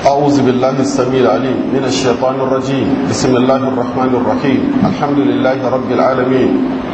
أعوذ بالله السميع العليم من الشيطان الرجيم بسم الله الرحمن الرحيم الحمد لله رب العالمين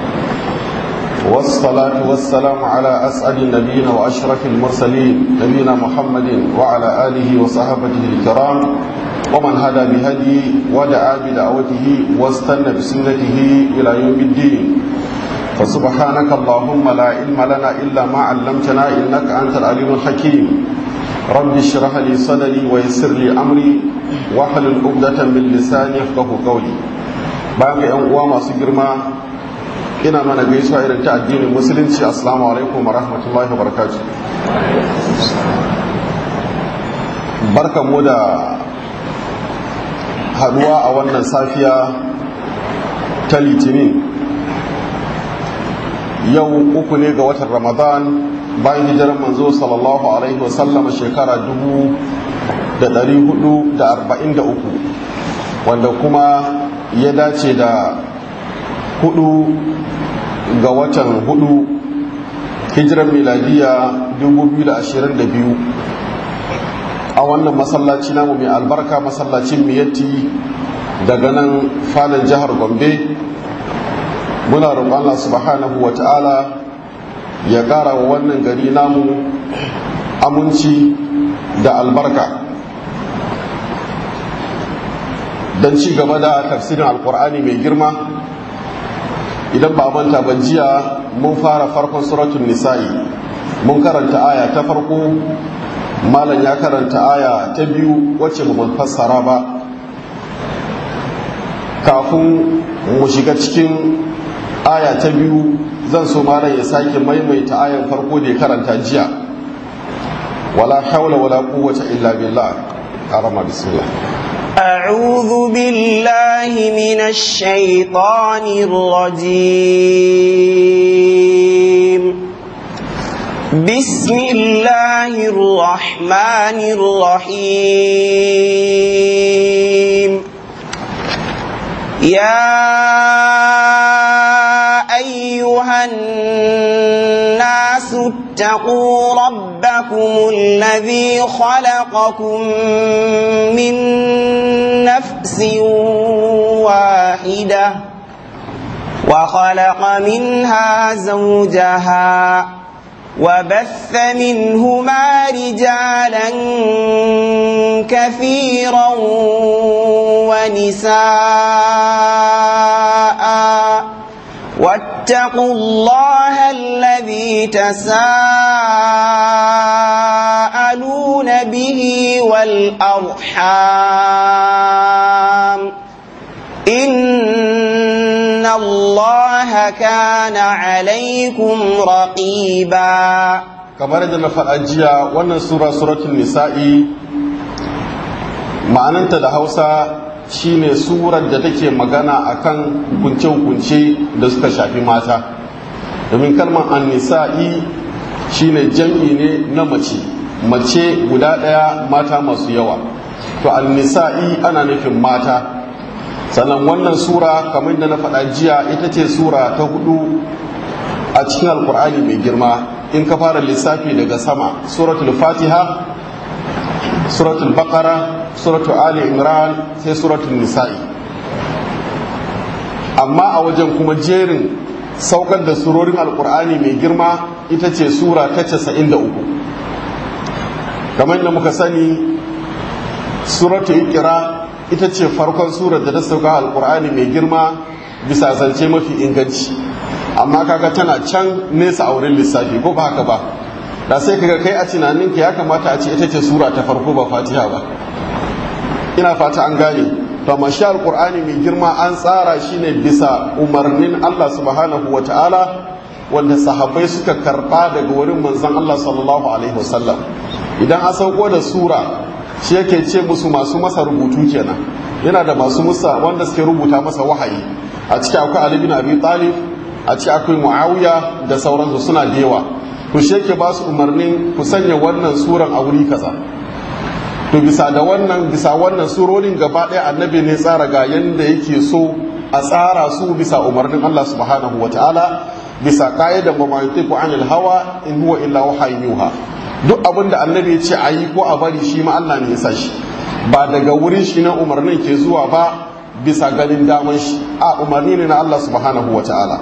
والصلاة والسلام على أسعد النبيين وأشرف المرسلين نبينا محمد وعلى آله وصحبه الكرام ومن هدى بهدي ودعا بدعوته واستنى بسنته إلى يوم الدين فسبحانك اللهم لا علم لنا إلا ما علمتنا إنك أنت العليم الحكيم رب اشرح لي صدري ويسر لي أمري واحلل عقدة من لساني يفقه قولي باقي أن uwa masu girma ina mana gaisuwa irin ta addinin musulunci assalamu alaikum wa rahmatullahi wa barakatuh barkanmu da haduwa a wannan safiya ta litinin yau uku ne ga watan ramadan bayan hijirar manzo sallallahu alaihi wasallama shekara dubu da dari hudu da arba'in da uku wanda kuma ya dace da hudu ga watan hudu hijirar miladiya dubu biyu da ashirin da biyu a wannan masallaci namu mai albarka masallacin miyatti daga nan falon jihar gombe muna roƙon Allah subhanahu wa ta'ala ya ƙara wa wannan gari namu aminci da albarka don ci gaba da tafsirin alkur'ani mai girma idan ba manta ban jiya mun fara farkon suratun nisa'i mun karanta aya ta farko malam ya karanta aya ta biyu wacce ba fassara ba kafin mu shiga cikin aya ta biyu zan so malam ya sake maimaita ayan farko da ya karanta jiya wala haula wala quwwata illa billah arama bismillah أعوذ بالله من الشيطان الرجيم بسم الله الرحمن الرحيم يا أيها الناس اتقوا ربكم الذي خلقكم من نفس واحدة وخلق منها زوجها وبث منهما رجالا كثيرا ونساء واتقوا الله الذي تساءلون به والأرحام إن الله كان عليكم رقيبا kamar da na faɗa jiya wannan sura suratul nisa'i ma'ananta da hausa shine surar da take magana akan hukunce-hukunce da suka shafi mata domin kalmar annisa'i shine jam'i ne na mace mace guda ɗaya mata masu yawa to annisa'i ana nufin mata sannan wannan sura kamar da na faɗa jiya ita ce sura ta hudu a cikin alkur'ani mai girma in ka fara lissafi daga sama suratul fatiha suratul baqara suratul ali imran sai suratul nisa'i amma a wajen kuma jerin saukar da surorin alkur'ani mai girma ita ce sura ta 93 kamar da muka sani suratul ikira ita ce farkon surar da ta sauka alkur'ani mai girma bisa zance mafi inganci amma kaga tana can nesa a wurin lissafi ko ba haka ba da sai kaga kai a tunaninka ya kamata a ce ita ce sura ta farko ba fatiha ba ina fata an gane to amma shi alqur'ani mai girma an tsara shi ne bisa umarnin Allah subhanahu ta'ala wanda sahabbai suka karba daga wurin manzon Allah sallallahu alaihi wasallam idan an sauko da sura shi yake ce musu masu masa rubutu kenan yana da masu musa wanda suke rubuta masa wahayi a ciki akwai Ali bin Abi Talib a ciki akwai Muawiya da sauransu suna da yawa to shi yake ba su umarnin ku sanya wannan suran a wuri kaza to bisa da wannan bisa wannan surorin gaba ɗaya annabi ne tsara ga yanda yake so a tsara su bisa umarnin Allah subhanahu wa ta'ala bisa ka'idan ba ma yutiku anil hawa in huwa illa wahayin yuha duk abin da annabi ya ce a yi ko a bari shi ma Allah ne ya sa shi ba daga wurin shi na umarnin ke zuwa ba bisa ganin daman shi a umarni ne na Allah subhanahu wa ta'ala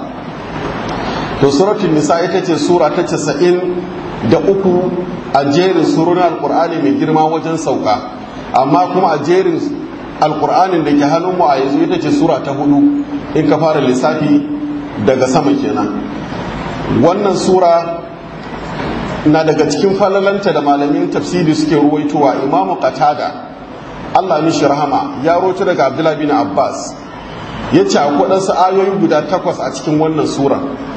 to suratul nisa ita ce sura ta casa'in da uku a jerin surorin alkur'ani mai girma wajen sauka amma kuma a jerin alkur'anin da ke hannunmu a yanzu ita ce sura ta hudu in ka fara lissafi daga sama kenan wannan sura na daga cikin falalanta da malamin tafsiri suke ruwaitowa imamu qatada Allah mishi rahama ya roto daga Abdullah bin Abbas ya ce akwai ɗansu ayoyi guda takwas a cikin wannan sura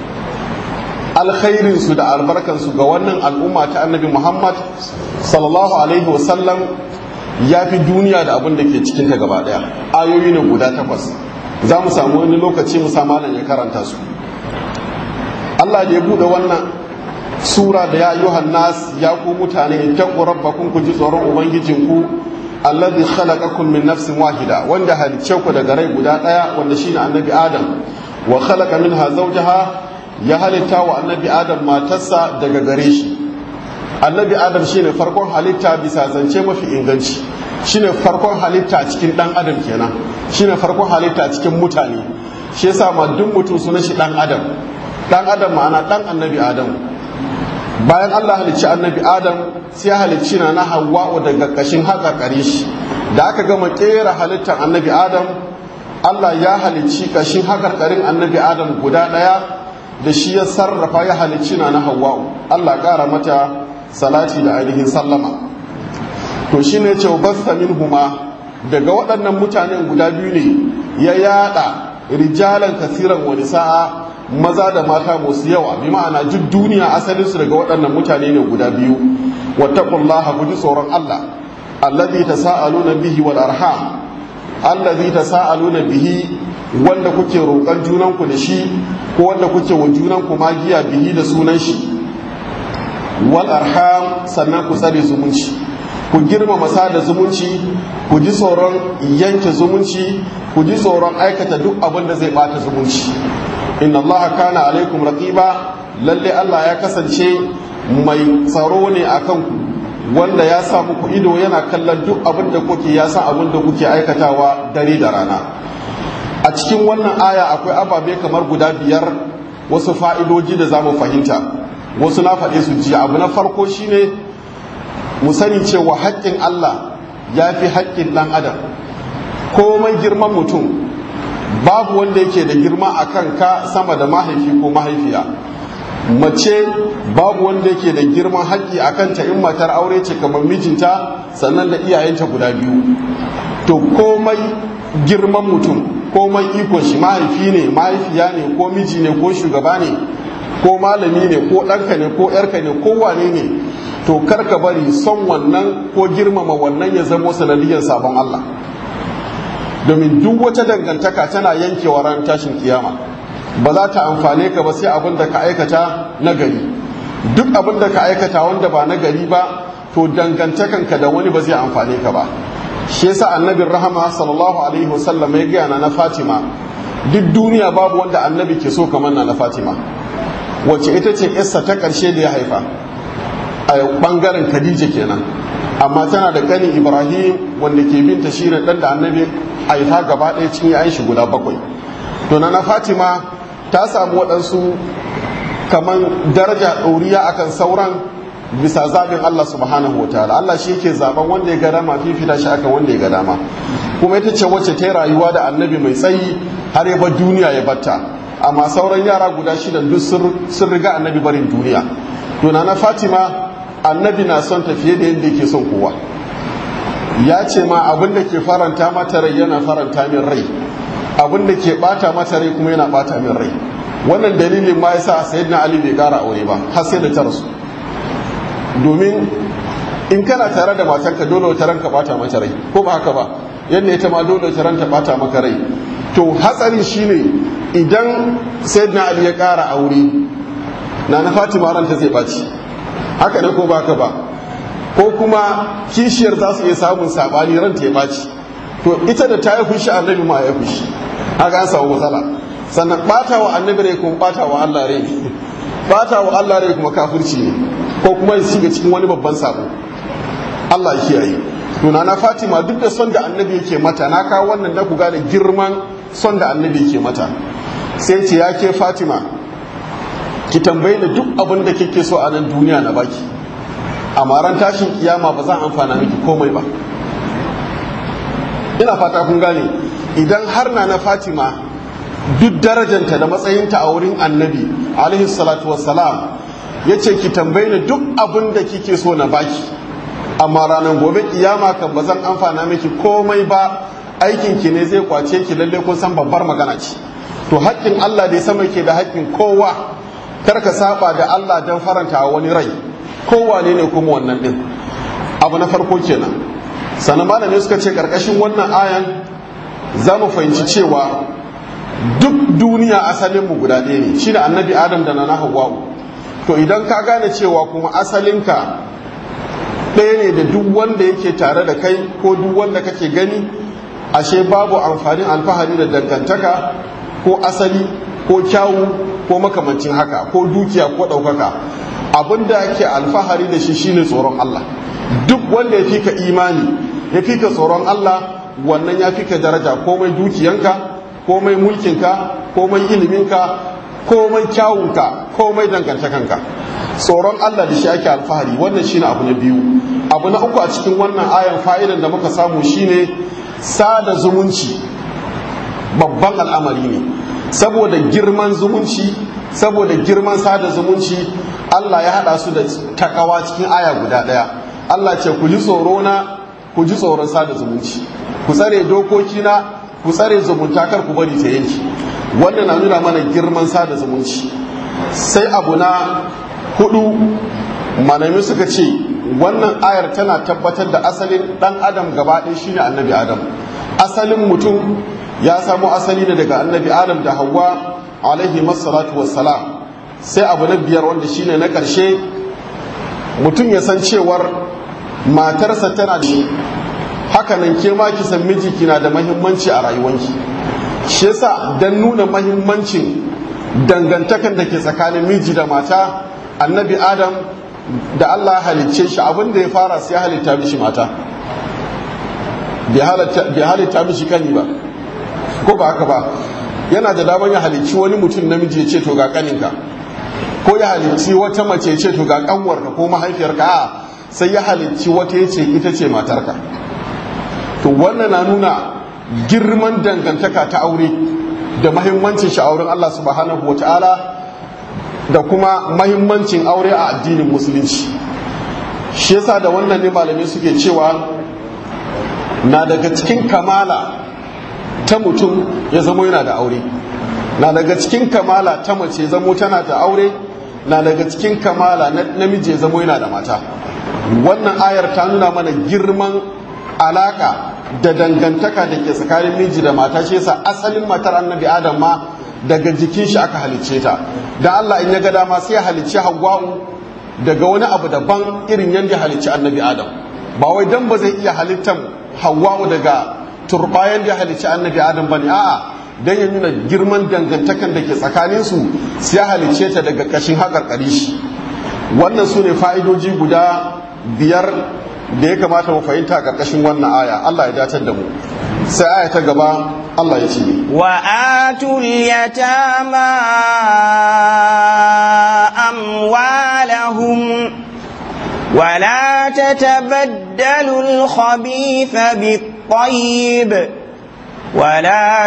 alkhairinsu da albarkansu ga wannan al'umma ta annabi Muhammad sallallahu alaihi wasallam ya fi duniya da abin da ke cikinta gaba ɗaya ayoyi ne guda takwas za mu samu wani lokaci mu malam ya karanta su Allah da ya buɗe wannan sura da ya ayyuhan nas ya ku mutane ittaqu rabbakum ku ji tsoron ubangijinku alladhi khalaqakum min nafsin wahida wanda halicce ku daga rai guda daya wanda shine annabi adam wa khalaqa minha zawjaha ya halitta wa annabi adam matarsa daga gare shi annabi adam shine farkon halitta bisa zance mafi inganci shine farkon halitta a cikin dan adam kenan shine farkon halitta a cikin mutane shi yasa ma duk mutum sunan shi dan adam dan adam ma'ana dan annabi adam bayan Allah halicci annabi Adam sai ya halicci na na Hawwa'u daga kashin haka kare shi da aka gama kera halittar annabi Adam Allah ya halicci kashin haka karin annabi Adam guda daya da shi ya sarrafa ya halicci na na Hawwa'u Allah kara mata salati da ainihin sallama to shine ce basta minhuma daga waɗannan mutanen guda biyu ne ya yada rijalan kasiran wani sa'a maza da mata masu yawa bi ma'ana duk duniya asalin su daga waɗannan mutane ne guda biyu wattaqullaha ku ji tsoron Allah allazi tasaaluna bihi wal arham allazi tasaaluna bihi wanda kuke roƙon junanku da shi ko wanda kuke wa junanku magiya bihi da sunan shi wal arham sannan ku tsare zumunci ku girmama sada zumunci ku ji tsoron yanke zumunci ku ji tsoron aikata duk abin da zai bata zumunci inna allaha kana alaikum raqiba lalle Allah ya kasance mai tsaro ne akan ku wanda ya sa muku ido yana kallon duk abin da kuke ya san abin da kuke aikatawa dare da rana a cikin wannan aya akwai ababe kamar guda biyar wasu fa'idoji da za mu fahimta wasu na faɗe su jiya abu na farko shine mu sani cewa haƙƙin Allah ya fi haƙƙin ɗan adam komai girman mutum babu wanda yake da girma a kan ka sama da mahaifi ko mahaifiya mace babu wanda yake da girman haƙƙi a kanta in matar aure ce kamar mijinta sannan da iyayenta guda biyu to komai girman mutum komai ikon shi mahaifi ne mahaifiya ne ko miji ne ko shugaba ne ko malami ne ko ɗanka ne ko ‘yarka ne ko wane ne to karka bari son wannan ko girmama wannan ya zamo sanadiyar sabon Allah domin duk wata dangantaka tana yankewa ran tashin kiyama ba za ta amfane ka ba sai abin da ka aikata na gari duk abin da ka aikata wanda ba na gari ba to dangantakanka da wani ba zai amfane ka ba shi yasa annabin rahama sallallahu alaihi wasallam ya gaya na Fatima duk duniya babu wanda annabi ke so kamar na Fatima wacce ita ce yarsa ta ƙarshe da ya haifa a ɓangaren Khadija kenan amma tana da ƙani Ibrahim wanda ke binta shi ne ɗan da annabi haifa gaba ɗaya cikin yayin shi guda bakwai to na Fatima ta samu waɗansu kamar daraja ɗoriya akan sauran bisa zaɓin Allah subhanahu wa ta'ala Allah shi yake zaɓen wanda ya ga dama fifita shi akan wanda ya ga dama kuma ita ce wacce ta yi rayuwa da annabi mai tsayi har ya bar duniya ya batta amma sauran yara guda shida duk sun riga annabi barin duniya to na Fatima annabi na son ta fiye da yadda yake son kowa ya ce ma abin da ke faranta mata rai yana faranta min rai abin da ke bata mata rai kuma yana bata min rai wannan dalilin ma yasa sayyidina ali bai kara aure ba har sai da ta rasu domin in kana tare da matanka dole wata ranka bata mata rai ko ba haka ba yadda ita ma dole wata ranta bata maka rai to hatsari shine idan sayyidina ali ya kara aure na na fatima ranta zai baci haka ne ko ba haka ba ko kuma kishiyar za su iya samun sabani ranta ya baci to ita da ta yi fushi annabi ma ya fushi haka an samu matsala sannan bata wa annabi rai kuma bata wa Allah rai bata wa Allah rai kuma kafirci ne ko kuma ya shiga cikin wani babban sabo Allah ya kiyaye tuna na fatima duk da son da annabi yake mata na kawo wannan da ku gane girman son da annabi yake mata sai ce ya ke fatima ki tambayi da duk abin da kike so a nan duniya na baki amma ran tashin kiyama ba zan amfana miki komai ba ina fata kun gane idan har na na fatima duk darajanta da matsayinta a wurin annabi alaihi salatu wassalam ya ce ki tambayi ni duk abin da kike so na baki amma ranar gobe kiyama kan ba zan amfana miki komai ba aikin ki ne zai kwace ki lalle kun san babbar magana ce to haƙƙin Allah da ya sama ke da haƙƙin kowa kar ka saba da Allah don faranta wani rai kowa ne ne kuma wannan din abu na farko kenan sannan malamai suka ce karkashin wannan ayan za mu fahimci cewa duk duniya asalin mu guda ɗaya ne shine annabi adam da na hawwa'u to idan ka gane cewa kuma asalinka ɗaya ne da duk wanda yake tare da kai ko duk wanda kake gani ashe babu amfanin alfahari da dangantaka ko asali ko kyawu ko makamancin haka ko dukiya ko ɗaukaka abinda ake alfahari da shi shine tsoron Allah duk wanda ya fika imani ya fika tsoron Allah wannan ya fika daraja komai dukiyanka komai mulkinka komai iliminka komai kyawunka komai dangantakanka tsoron Allah da shi ake alfahari wannan shine abu na biyu abu na uku a cikin wannan ayan fa'idan da muka samu shine sada zumunci babban al'amari ne saboda girman zumunci saboda girman sada zumunci Allah ya hada su da takawa cikin aya guda daya Allah ce ku ji tsoro na ku ji tsoron sada zumunci ku tsare dokokina ku tsare zumunta kar ku bari ta yanki wannan na nuna mana girman sada zumunci sai abu na hudu manami suka ce wannan ayar tana tabbatar da asalin dan adam gaba ɗaya shine annabi adam asalin mutum ya samo asali ne daga annabi adam da hawa alaihi masallatu wassalam sai abu na biyar wanda shine na ƙarshe mutum ya san cewar matarsa tana da hakanan ke ma ki san miji kina da mahimmanci a rayuwanki shi yasa dan nuna mahimmancin dangantakan da ke tsakanin miji da mata annabi adam da Allah halicce shi abin da ya fara sai halitta mishi mata bai halitta mishi kani ba ko ba haka ba yana da damar ya halicci wani mutum namiji ya ce to ga kaninka ko ya halicci wata mace ya ce to ga kanwarka ko mahaifiyarka a sai ya halicci wata ya ce ita ce matarka to wannan na nuna girman dangantaka ta aure da mahimmancin shi auren Allah subhanahu wa ta'ala da kuma mahimmancin aure a addinin musulunci shi yasa da wannan ne malamai suke cewa na daga cikin kamala ta mutum ya zamo yana da aure na daga cikin kamala ta mace zamo tana da aure na daga cikin kamala na namiji ya zamo yana da mata wannan ayar ta nuna mana girman alaka da dangantaka da ke tsakanin miji da mata shi yasa asalin matar annabi adam ma daga jikin shi aka halicce ta da Allah in ya ga dama sai ya halicci Hawwa'u daga wani abu daban irin yadda halicci annabi Adam ba wai dan ba zai iya halittan Hawwa'u daga turbayan da halicci annabi Adam bane a'a dan ya nuna girman dangantakan da ke tsakanin su sai ya halicce ta daga kashin haƙarƙari shi wannan su ne fa'idoji guda biyar da ya kamata mu fahimta a ƙarƙashin wannan aya Allah ya datar da mu sai aya ta gaba Allah ya ce wa atul yatama amwalahum ولا تتبدلوا الخبيث بالطيب ولا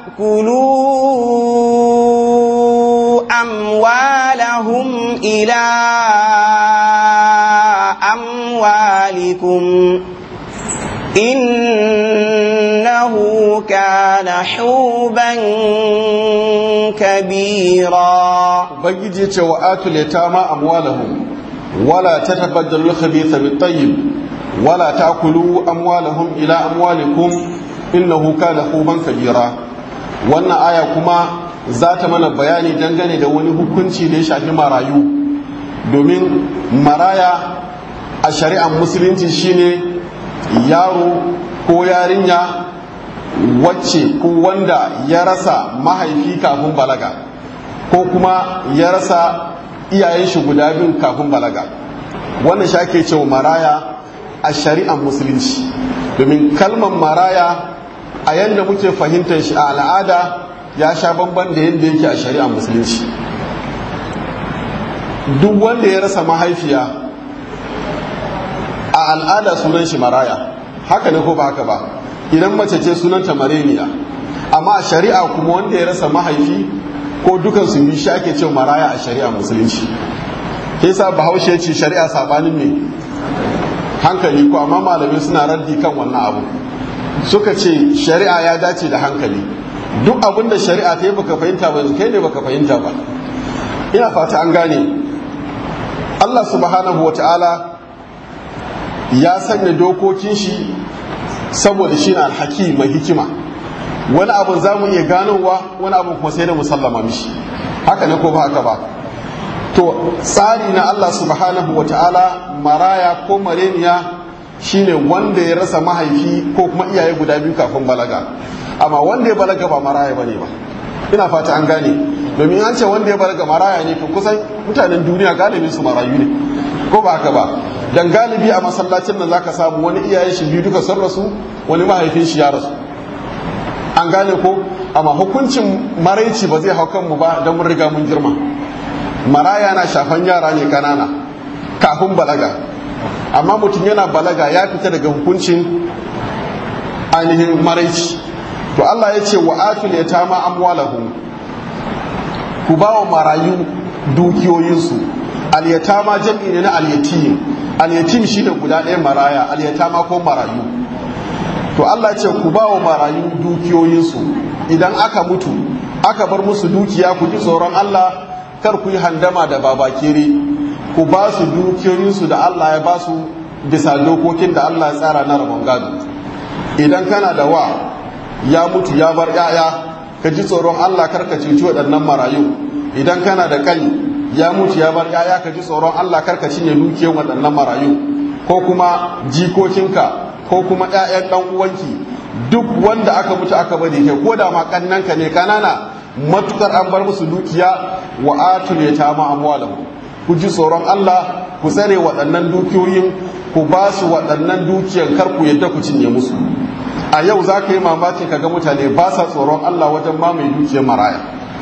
تأكلوا أموالهم إلى أموالكم إنه كان حوبا كبيرا بجد وآتوا اليتامى أموالهم ولا تتبدلوا الخبيث بالطيب ولا تأكلوا أموالهم إلى أموالكم إنه كان حوبا كبيرا wannan aya kuma za ta mana bayani dangane da wani hukunci da ya shafi marayu domin maraya a shari'ar musulunci shine yaro ko yarinya wacce ko wanda ya rasa mahaifi kafin balaga ko kuma ya rasa iyayen shi guda biyu kafin balaga wannan shi ake cewa maraya a shari'ar musulunci domin kalmar maraya a yadda muke fahimtar shi a al'ada ya sha bamban da yadda yake a shari'ar musulunci duk wanda ya rasa mahaifiya a al'ada sunan shi maraya haka ne ko ba haka ba idan mace ce sunanta mareniya amma a shari'a kuma wanda ya rasa mahaifi ko dukan su bi shi ake ce maraya a shari'a musulunci ke sa bahaushe ce shari'a sabanin ne hankali ko amma malamai suna raddi kan wannan abu suka ce shari'a ya dace da hankali duk abin da shari'a ta yi baka fahimta ba kai ne baka fahimta ba ina fata an gane Allah subhanahu wata'ala ya sanya dokokin shi saboda shi na alhaki mai hikima wani abin za mu iya ganowa wani abin kuma sai da musallama mishi haka ne ko ba haka ba to tsari na Allah subhanahu wa ta'ala maraya ko mareniya shine wanda ya rasa mahaifi ko kuma iyaye guda biyu kafin balaga amma wanda ya balaga ba maraya bane ba ina fata an gane domin an ce wanda ya balaga maraya ne to kusan mutanen duniya galibi su marayu ne ko ba haka ba dan galibi a masallacin nan zaka samu wani iyayen shi biyu duka sun rasu wani mahaifin shi ya rasu an gane ko amma hukuncin maraici ba zai hau kanmu ba don mun riga mun girma maraya na shafan yara ne kanana kafin balaga amma mutum yana balaga ya fita daga hukuncin ainihin maraici to Allah ya ce wa atul yatama amwalahum ku ba wa marayu dukiyoyinsu alyatama jam'i ne na alyatim alyatim shi da guda ɗaya maraya alyatama ko marayu to Allah ce ku ba wa marayu dukiyoyinsu idan aka mutu aka bar musu dukiya ku ji tsoron Allah kar ku yi handama da babakere ku ba su dukiyoyinsu da Allah ya ba su bisa dokokin da Allah ya tsara na rabon gado idan kana da wa ya mutu ya bar 'ya'ya ka ji tsoron Allah kar ka cuci waɗannan marayu idan kana da kani ya mutu ya bar 'ya'ya ka ji tsoron Allah kar ka cinye dukiyar waɗannan marayu ko kuma jikokinka ko kuma 'ya'yan ɗan uwanki duk wanda aka mutu aka bari kai ko da ma kannanka ne kanana matukar an bar musu dukiya wa atul yatama amwalahu ku ji tsoron Allah ku tsare waɗannan dukiyoyin ku ba su waɗannan dukiyan kar ku yadda ku cinye musu a yau za ka yi mamaki ka ga mutane ba sa tsoron Allah wajen mamaye dukiyar maraya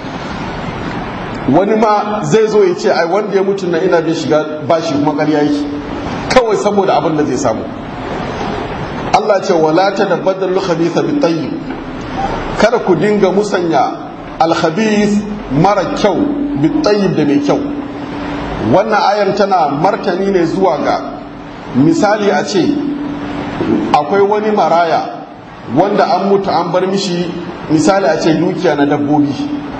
wani ma zai zo ya ce ai wanda ya mutu na ina bin shiga bashi kuma ƙarya yake kawai saboda abin da zai samu Allah ce wala ta da badal khabitha bi tayyib kada ku dinga musanya al mara kyau bi tayyib da mai kyau wannan ayar tana martani ne zuwa ga misali a ce akwai wani maraya wanda an mutu an bar mishi misali a ce dukiya na dabbobi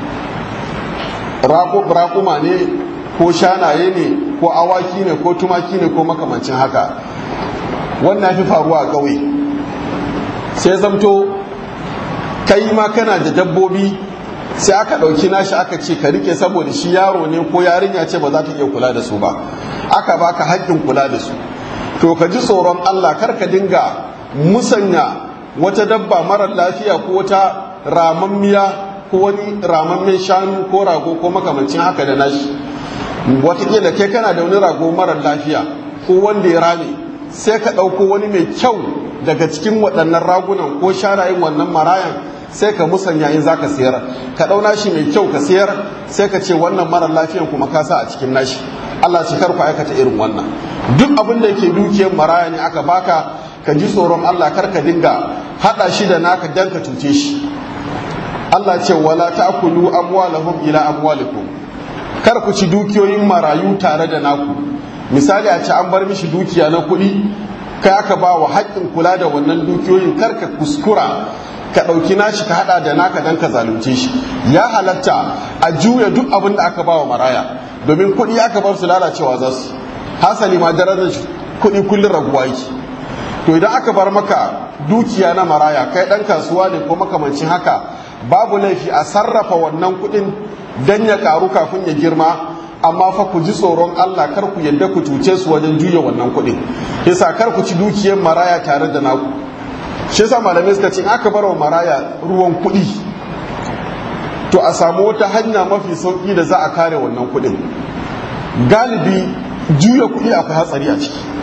raƙuma ne ko shanaye ne ko awaki ne ko tumaki ne ko makamancin haka wannan fi faruwa a ƙauye sai zamto kai ma kana da dabbobi sai aka ɗauki nashi aka ce ka rike saboda shi yaro ne ko yarinya ce ba za ta iya kula da su ba aka baka haƙƙin kula da su to ka ji tsoron Allah kar ka dinga musanya wata dabba marar lafiya ko wata ramammiya ko wani ramammen shanu ko rago ko makamancin haka da nashi watakila kai kana da wani rago marar lafiya ko wanda ya rame sai ka ɗauko wani mai kyau daga cikin waɗannan ragunan ko shanayen wannan marayan sai ka musanya in za ka sayar ka ɗau nashi mai kyau ka sayar sai ka ce wannan marar lafiyan kuma ka sa a cikin nashi Allah ce kar ku aikata irin wannan duk abin da yake dukiyar maraya ne aka baka ka ji tsoron Allah kar ka dinga hada shi da naka dan ka cuce shi Allah ce wala ta'kulu amwalahum ila amwalikum kar ku ci dukiyoyin marayu tare da naku misali a ce an bar mishi dukiya na kuɗi kai aka ba wa haƙƙin kula da wannan dukiyoyin kar ka kuskura ka ɗauki nashi ka haɗa da naka dan ka zalunce shi ya halatta a juya duk abin da aka ba wa maraya domin kuɗi aka bar su lalacewa za su hasali ma darajar kuɗi kullum raguwa yake to idan aka bar maka dukiya na maraya kai ɗan kasuwa ne ko makamancin haka babu laifi a sarrafa wannan kuɗin dan ya karu kafin ya girma amma fa ku ji tsoron Allah kar ku yadda ku cuce su wajen juya wannan kuɗin yasa kar ku ci dukiyar maraya tare da naku shi yasa malamai suka ce aka bar wa maraya ruwan kuɗi to a samu wata hanya mafi sauƙi da za a kare wannan kuɗin galibi juya kuɗi akwai hatsari a ciki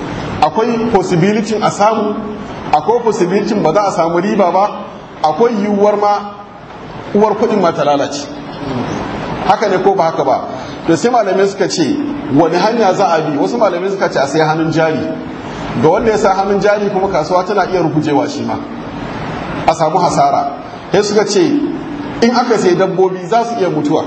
akwai possibility a samu akwai possibility ba za a samu riba ba akwai yiwuwar ma uwar kuɗin ma ta lalace haka ne ko ba haka ba da sai malamai suka ce wani hanya za a bi wasu malamai suka ce a sai hannun jari ga wanda ya sa hannun jari kuma kasuwa tana iya rukujewa shi ma a samu hasara sai suka ce in aka sai dabbobi za su iya mutuwa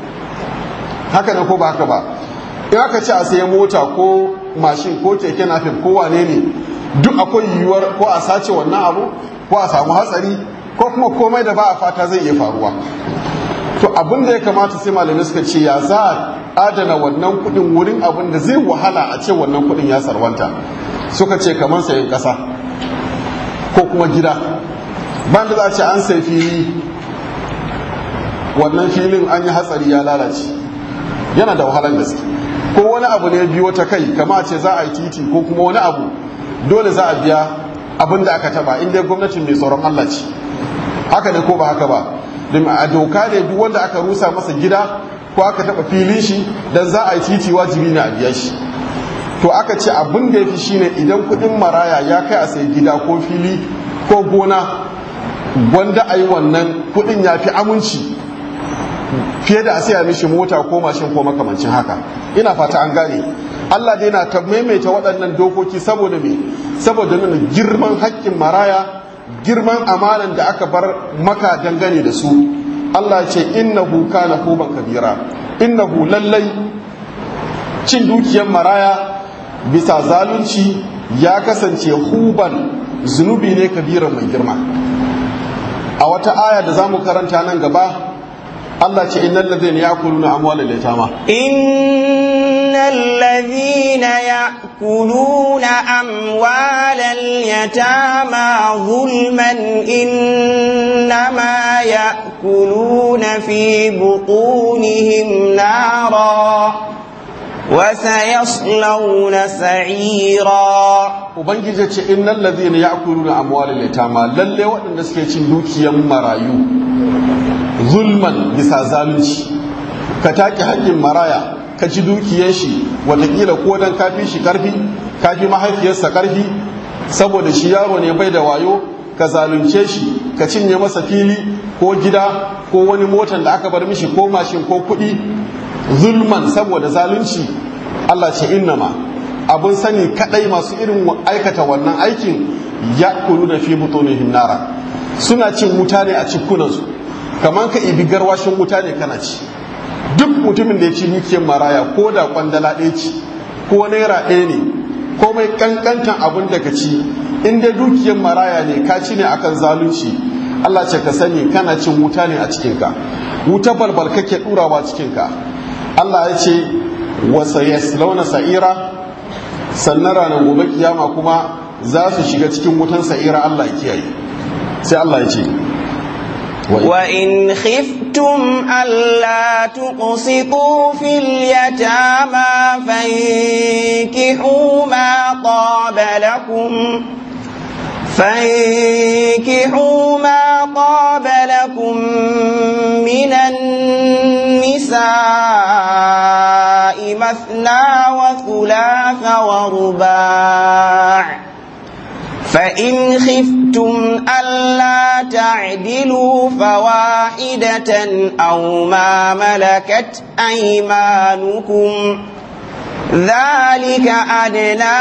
haka ne ko ba haka ba in aka ce a sayi mota ko mashin ko keke napep ko wane ne duk akwai yiwuwar ko a sace wannan abu ko a samu hatsari ko kuma komai da ba a fata zai iya faruwa to abin da ya kamata sai malamai suka ce ya za a adana wannan kudin wurin abin da zai wahala a ce wannan kudin ya sarwanta suka ce kamar sayan kasa ko kuma gida ban da za a ce an sai fili wannan filin an yi hatsari ya lalace yana da wahalar gaske ko wani abu ne biyo ta kai kama ce za a yi titi ko kuma wani abu dole za a biya abin da aka taba inda gwamnatin mai tsoron Allah ce haka ne ko ba haka ba domin a doka ne duk wanda aka rusa masa gida ko aka taba filin shi dan za a yi titi wajibi ne a biya shi to aka ce abin da ya fi shine idan kudin maraya ya kai a sai gida ko fili ko gona wanda a yi wannan kudin ya fi aminci fiye da a saya mishi mota ko mashin ko makamancin haka ina fata an gane Allah dai na ta maimaita waɗannan dokoki saboda me saboda nuna girman haƙƙin maraya girman amanan da aka bar maka dangane da su Allah ce innahu kana huban kabira innahu lallai cin dukiyar maraya bisa zalunci ya kasance huban zunubi ne kabiran mai girma a wata aya da za mu karanta nan gaba Allah ce innal ladhina ya'kuluna amwalal yatama innal ladhina ya'kuluna amwalal yatama zulman innama ya'kuluna fi butunihim nara وسيصلون سعيرا ubangiji ce innal ladhina ya'kuluna amwalal yatama lalle waɗanda suke cin dukiyar marayu zulman bisa zalunci ka take haƙƙin maraya ka ci dukiyar shi watakila ko dan kafi shi karfi kafi mahaifiyarsa karfi saboda shi yaro ne bai da wayo ka zalunce shi ka cinye masa fili ko gida ko wani motan da aka bar mishi ko mashin ko kuɗi zulman saboda zalunci Allah ce innama abun sani kadai masu irin aikata wannan aikin ya kulu da fi butunihim nara suna cin wuta ne a cikunansu kamar ka ibi garwashin wuta ne kana ci duk mutumin da ya ci dukiyar maraya ko da kwandala ɗaya ci ko naira ɗaya ne ko mai kankantan abin da ka ci in dai dukiyar maraya ne ka ci ne akan zalunci Allah ce ka sani kana cin wuta ne a cikinka wuta balbal kake ɗurawa cikinka Allah ya ce wasa yaslauna sa'ira sannan ranar gobe kiyama kuma za su shiga cikin wutan sa'ira Allah ya kiyaye sai Allah ya ce وإن خفتم ألا تقسطوا في اليتامى فانكحوا ما طاب لكم فانكحوا ما طاب لكم من النساء مثنى وثلاث ورباع فإن خفتم ألا تعدلوا فواحدة أو ما ملكت أيمانكم ذلك أدنى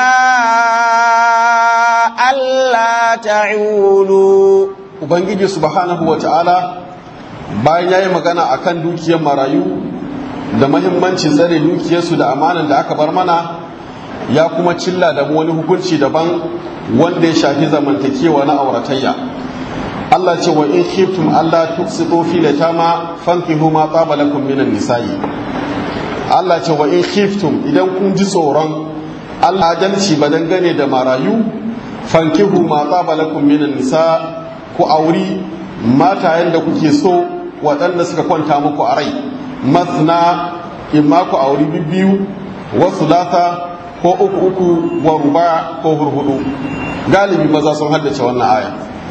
ألا تعولوا Ubangiji subhanahu wa ta'ala bayan ya yi magana a kan dukiyar marayu da mahimmancin tsare dukiyarsu da amanan da aka bar mana ya kuma cilla da wani hukunci daban wanda ya shafi zamantakewa na auratayya Allah ce wa in khiftum Allah tuqsitu fi latama fankihu ma taba lakum minan nisa'i Allah ce wa in khiftum idan kun ji tsoron Allah adalci ba dangane da marayu fankihu ma taba lakum minan nisa ku auri matayen da kuke so waɗanda suka kwanta muku a rai mathna imma ku auri bibbiyu wasu lata ko uku uku wa ruba ko hurhudu galibi maza sun haddace wannan aya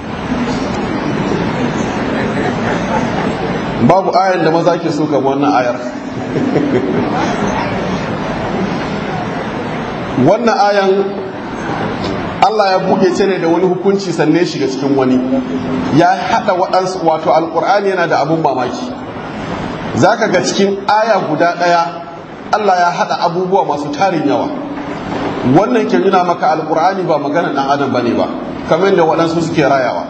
babu ayan da maza ke so kama wannan ayar wannan ayan Allah ya buɗe ta ne da wani hukunci sannan shiga cikin wani ya haɗa waɗansu wato alƙur'ani yana da abun mamaki za ka ga cikin aya guda ɗaya Allah ya haɗa abubuwa masu tarin yawa wannan ke nuna maka alƙur'ani ba magana ɗan adam ba ne ba kamar yadda waɗansu suke rayawa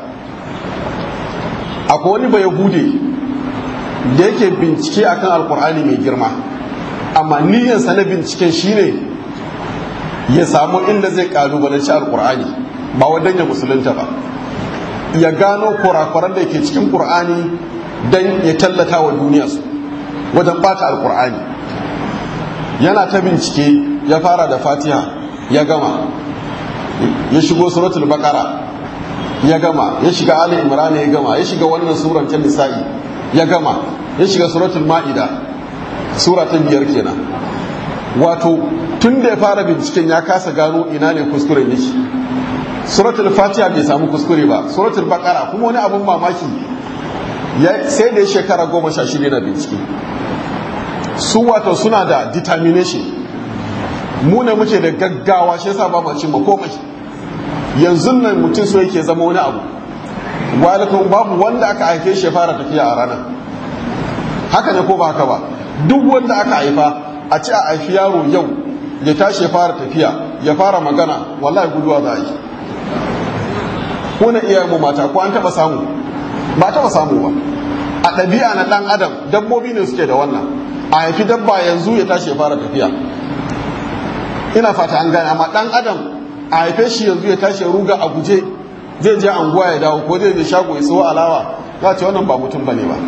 akwai wani bai hude da yake bincike akan alƙur'ani mai girma amma niyyarsa na binciken shine ya samu inda zai kalubalanci alkur'ani ba wadan ya musulunta ba ya gano kurakuran da ke cikin qur'ani don ya tallata wa duniya su wajen bata alkur'ani yana ta bincike ya fara da fatiha ya gama ya shigo suratul baqara ya gama ya shiga ali imran ya gama ya shiga wannan suran ta nisa'i ya gama ya shiga suratul ma'ida sura ta biyar kenan wato tun da ya fara binciken ya kasa gano ina ne kuskuren yake suratul fatiha bai samu kuskure ba suratul baqara kuma wani abun mamaki sai da ya shekara goma sha shida na bincike su wato suna da determination mu ne muke da gaggawa shi yasa ba mu cimma komai yanzu nan mutum so yake zama wani abu walikun babu wanda aka haife shi ya fara tafiya a ranar haka ne ko ba haka ba duk wanda aka haifa a ci a haifi yaro yau ya tashi ya fara tafiya ya fara magana wallahi guduwa za a yi ko na iyayen mu mata ko an taba samu ba taba samu ba a ɗabi'a na ɗan adam dabbobi ne suke da wannan a haifi dabba yanzu ya tashi ya fara tafiya ina fata an gane amma ɗan adam a haife shi yanzu ya tashi ya ruga a guje zai je anguwa ya dawo ko zai je shago ya sayo alawa za ce wannan ba mutum bane ba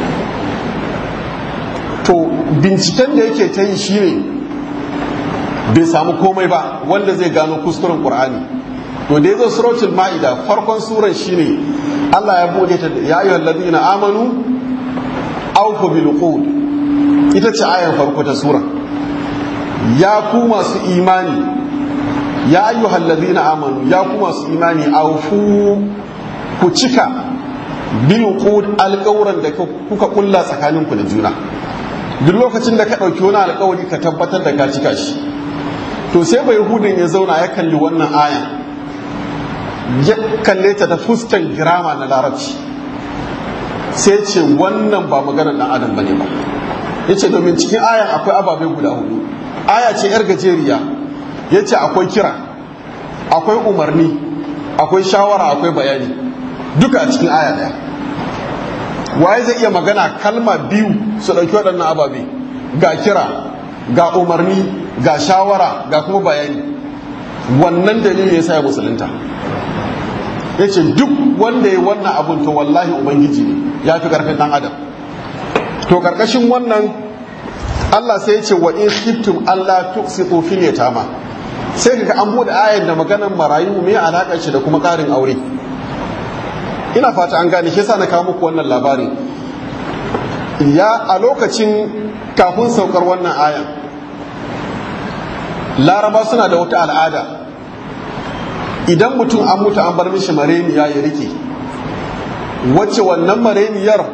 to binciken da yake ta yi shine bai samu komai ba wanda zai gano kuskuren qur'ani to da yazo suratul maida farkon suran shine Allah ya bude ta ya ayyuhal ladina amanu awfu bil uqud ita ce ayan farko ta sura ya ku masu imani ya ayyuhal ladina amanu ya ku masu imani awfu ku cika bil uqud alƙawran da kuka kulla tsakaninku da juna duk lokacin da ka ɗauki wani alƙawari ka tabbatar da ka cika shi to sai bai hudun ya zauna ya kalli wannan aya ya kalle ta da fuskan girama na larabci sai ce wannan ba maganar ɗan adam bane ba ya ce domin cikin ayan akwai ababai guda hudu aya ce yar gajeriya ya ce akwai kira akwai umarni akwai shawara akwai bayani duka a cikin aya ɗaya waye zai iya magana kalma biyu su ɗauki waɗannan ababe ga kira ga umarni ga shawara ga kuma bayani wannan dalilin ya sa ya musulunta ya ce duk wanda ya wannan abun to wallahi ubangiji ne ya fi ƙarfin ɗan adam to ƙarƙashin wannan Allah sai ya ce wa in khiftum Allah tuqsitu fil yatama sai kaga an bude ayar da maganar marayu me alaƙar shi da kuma ƙarin aure ina fata an gane shi yasa na kawo muku wannan labarin ya a lokacin kafin saukar wannan ayan laraba suna da wata al'ada idan mutum an mutu an bar mishi mareniya ya rike wacce wannan mareniyar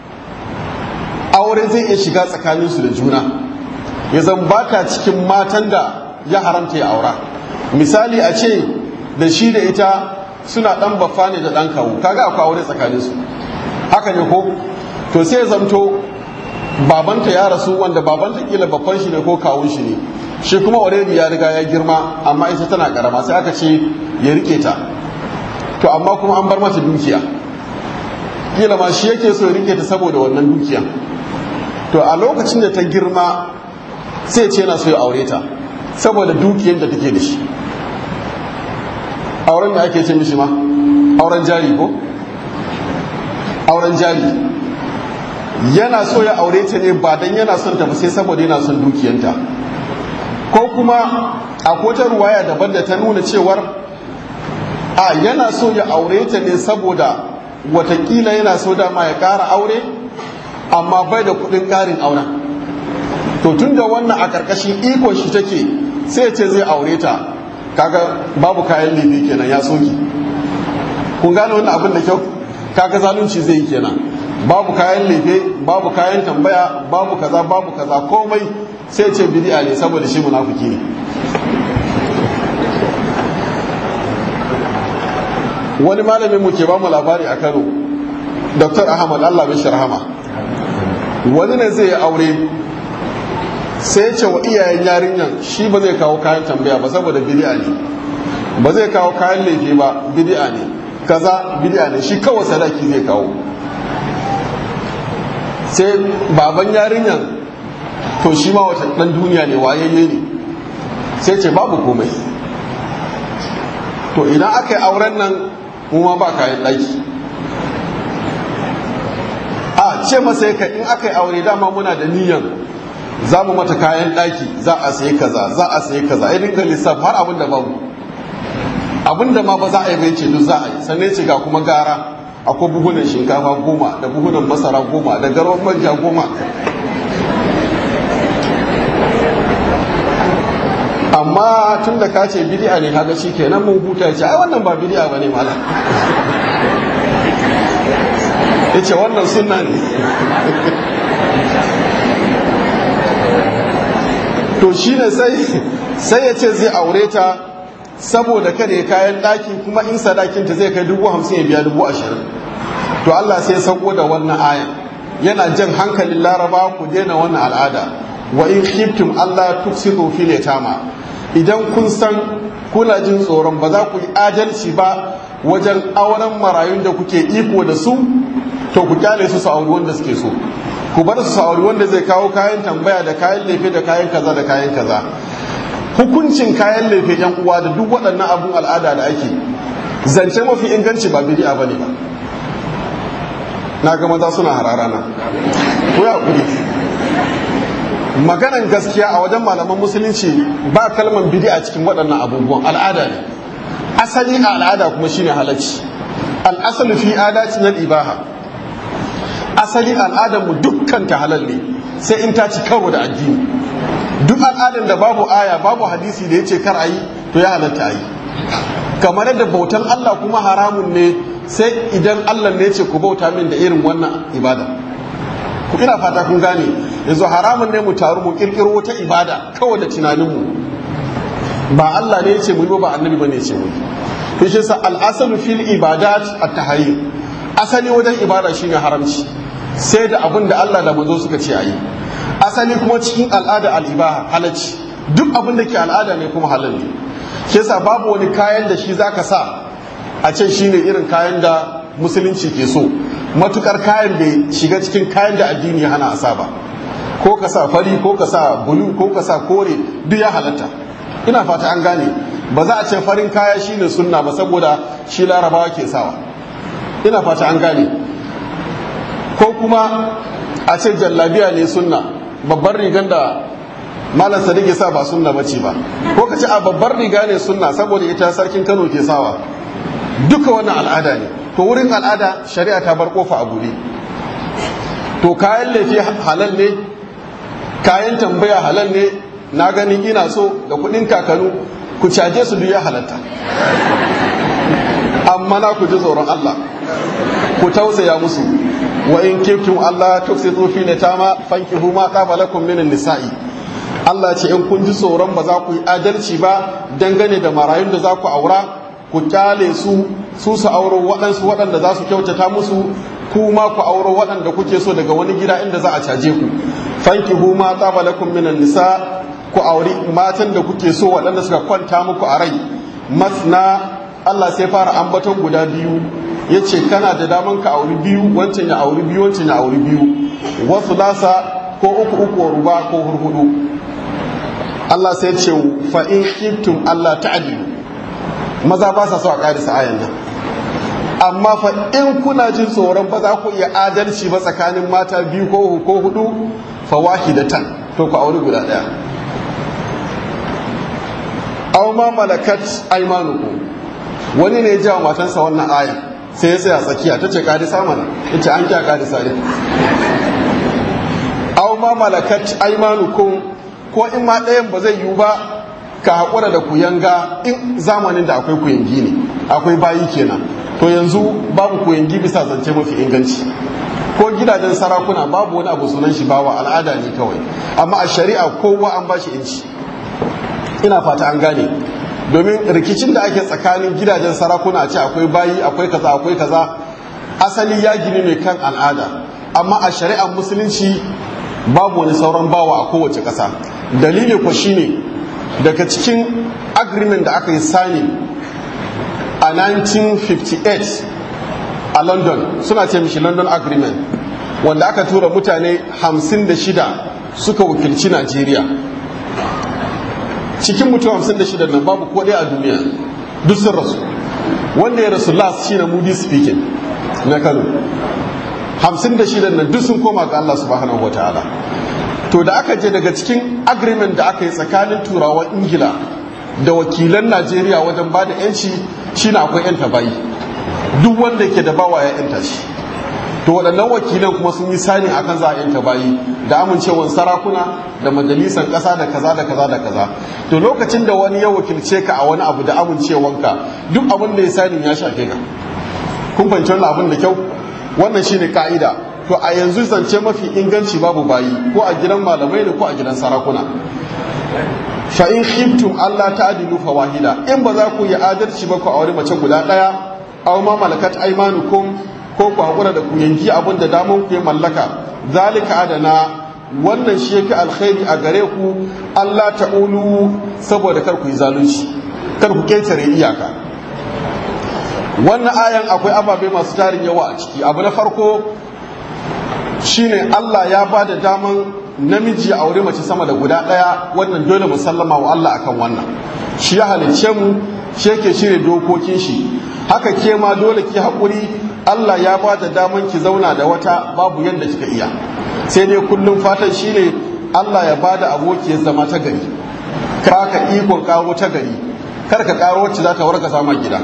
aure zai iya shiga tsakaninsu da juna ya zan baka cikin matan da ya haramta ya aura misali a ce da shi da ita suna dan baffa ne da dan kawo kaga akwai aure tsakaninsu haka ne ko to sai zamto babanta ya rasu wanda babanta kila babban shi ne ko kawun shi ne shi kuma already ya riga ya girma amma ita tana karama sai aka ce ya rike ta to amma kuma an bar mata dukiya kila ma shi yake so ya rike ta saboda wannan dukiya to a lokacin da ta girma sai ce yana so ya aure ta saboda dukiyar da take da shi auren da ake ce mishi ma auren jari ko auren jari yana so ya aure ta ne ba dan yana son ta ba sai saboda yana son dukiyanta ko kuma akwai ta ruwaya daban da ta nuna cewar a yana so ya aure ta ne saboda watakila yana so dama ya ƙara aure amma bai da kuɗin ƙarin auren to tun da wannan a ƙarƙashin ikon shi take sai ce zai aure ta kaga babu kayan lefe kenan ya soki kun gane wannan abin da kyau kaga zalunci zai yi kenan babu kayan lefe babu kayan tambaya babu kaza babu kaza komai sai ce bid'a ne saboda shi munafiki ne wani malamin mu ke ba mu labari a kano dr ahmad allah mishi rahama wani ne zai yi aure sai ya ce wa iyayen yarinyan shi ba zai kawo kayan tambaya ba saboda bidi'a ne ba zai kawo kayan laifi ba bidi'a ne kaza bidi'a ne shi kawai sadaki zai kawo sai baban yarinyan to shi ma wata dan duniya ne wayayye ne sai ce babu komai to idan aka yi auren nan mu ma ba kayan ɗaki a ce masa ka in aka yi aure dama muna da niyan za mu mata kayan ɗaki za a sayi kaza za a sayi kaza ya dinga lissafi har abin da babu abin da ma ba za a yi bai ce duk za a yi sannan ce ga kuma gara akwai buhunan shinkafa goma da buhunan masara goma da garwan manja goma amma tun da ka ce bidi'a ne kaga shi kenan mun huta ce ai wannan ba bidi'a ba ne malam ya ce wannan sunna ne to shi ne sai ya ce zai aure ta saboda kada ya kayan ɗaki kuma in sadakinta zai kai dubu hamsin ya biya dubu ashirin to Allah sai ya sauko da wannan aya yana jan hankalin laraba ku daina wannan al'ada wa in khiftum Allah tuksidu fil yatama idan kun san kuna jin tsoron ba za ku yi adalci ba wajen auren marayun da kuke iko da su to ku kyale su su auri wanda suke so ku bar su auri wanda zai kawo kayan tambaya da kayan lefe da kayan kaza da kayan kaza hukuncin kayan lefe yan uwa da duk waɗannan abun al'ada da ake zance mafi inganci ba bidi'a bane ba na ga maza suna hararana ko ya kuri maganan gaskiya a wajen malaman musulunci ba kalman bidi'a cikin waɗannan abubuwan al'ada ne asali a al'ada kuma shine halacci al'asalu fi adatin al-ibaha asali al'adar mu dukkan ta halal ne sai in ta ci karo da addini duk al'adar da babu aya babu hadisi da yace kar ayi to ya halatta ayi kamar yadda bautan Allah kuma haramun ne sai idan Allah ne ce ku bauta min da irin wannan ibada ku ina fata kun gane yanzu haramun ne mu taru mu kirkiro wata ibada kawai da tunanin mu ba Allah ne ya ce mu yi ba annabi bane ya ce mu yi shi sa al-asalu fil ibadat at-tahayyul asali wajen ibada shine haramci sai da abin da Allah da manzo suka ce ayi asali kuma cikin al'ada al'ibaha halacci duk abin da ke al'ada ne kuma halal ne shi yasa babu wani kayan da shi zaka sa a ce shine irin kayan da musulunci ke so matukar kayan bai shiga cikin kayan da addini ya hana a sa ba ko ka sa fari ko ka sa bulu ko ka sa kore duk ya halatta ina fata an gane ba za a ce farin kaya shine sunna ba saboda shi larabawa ke sawa ina fata an gane ko kuma a ce jallabiya ne sunna babbar rigan da malam sadiq ya sa ba sunna bace ba ko ka ce a babbar riga ne sunna saboda ita sarkin kano ke sawa duka wannan al'ada ne to wurin al'ada shari'a ta bar kofa a buɗe to kayan laifi halal ne kayan tambaya halal ne na gani ina so da kuɗin kakanu ku caje su duk ya halatta amma na ku ji tsoron Allah ku tausaya musu wa in kiftum Allah tuksitu fi litama fankihu ma qaba lakum min nisa'i Allah ce in kun ji tsoron ba za ku yi adalci ba dangane da marayun da za ku aura ku kyale su su su auro waɗansu waɗanda za su kyautata musu ku ma ku auro waɗanda kuke so daga wani gida inda za a caje ku fankihu ma qaba lakum min nisa ku auri matan da kuke so waɗanda suka kwanta muku a rai masna Allah sai fara ambaton guda biyu ya ce kana da daman ka auri biyu wancan ya auri biyu wancan ya auri biyu wasu lasa ko uku uku ruba ko hurhudu Allah sai ce fa in kiftum Allah ta'dilu maza ba sa so a karisa ayan nan amma fa in kuna jin tsoron ba za ku iya adalci ba tsakanin mata biyu ko ko hudu fa wahidatan to ku auri guda daya aw ma malakat aymanukum wani ne ya jawo matansa wannan aya sai ya tsaya tsakiya ta ce kadisa mana ya ce an kya kadisa ne aw ma malakat aymanukum ko in ma ɗayan ba zai yiwu ba ka haƙura da kuyanga in zamanin da akwai kuyangi ne akwai bayi kenan to yanzu babu kuyangi bisa zance mafi inganci ko gidajen sarakuna babu wani abu sunan shi bawa al'ada ne kawai amma a shari'a kowa an bashi inci ina fata an gane domin rikicin da ake tsakanin gidajen sarakuna a ce akwai bayi akwai kaza akwai kaza asali ya gini ne kan al'ada amma a shari'ar musulunci babu wani sauran bawa a kowace ƙasa dalili ko shine daga cikin agreement da aka yi sani a 1958 a london suna ce mishi london agreement wanda aka tura mutane 56 suka wakilci najeriya cikin mutum 56 nan babu ko ɗaya a duniya duk sun rasu wanda ya rasu last shine moody speaking na kano 56 nan duk sun koma ga allah subhanahu wa ta'ala to da aka je daga cikin agreement da aka yi tsakanin turawan ingila da wakilan najeriya wajen ba da yanci shine akwai yanta bayi duk wanda ke da bawa ya yanta shi to waɗannan wakilan kuma sun yi sani akan za a yanta bayi da amincewan sarakuna da majalisar ƙasa da kaza da kaza da kaza to lokacin da wani ya wakilce ka a wani abu da amincewanka duk abin da ya sani ya shafe ka kun fahimci wannan abin da kyau wannan shine ka'ida to a yanzu zance mafi inganci babu bayi ko a gidan malamai ne ko a gidan sarakuna fa in khiftum Allah ta'dilu fa wahida in ba za ku yi adalci ba ku aure mace guda daya aw ma malakat aymanukum ko ku hakura da ku yanki abin da daman ku ya mallaka zalika adana wannan shi yafi alkhairi a gare ku Allah ta'ulu saboda kar ku yi zalunci kar ku ketare iyaka wannan ayan akwai ababe masu tarin yawa a ciki abu na farko shine Allah ya ba da daman namiji a aure mace sama da guda ɗaya wannan dole mu sallama wa Allah akan wannan shi ya halicce mu shi yake shirya dokokin shi haka ke ma dole ki haƙuri Allah ya ba da daman ki zauna da wata babu yadda kika iya sai dai kullum fatan shine Allah ya ba da aboki ya zama ta gari ka ka ikon karo ta gari kar ka karo wacce za ta warka sama gida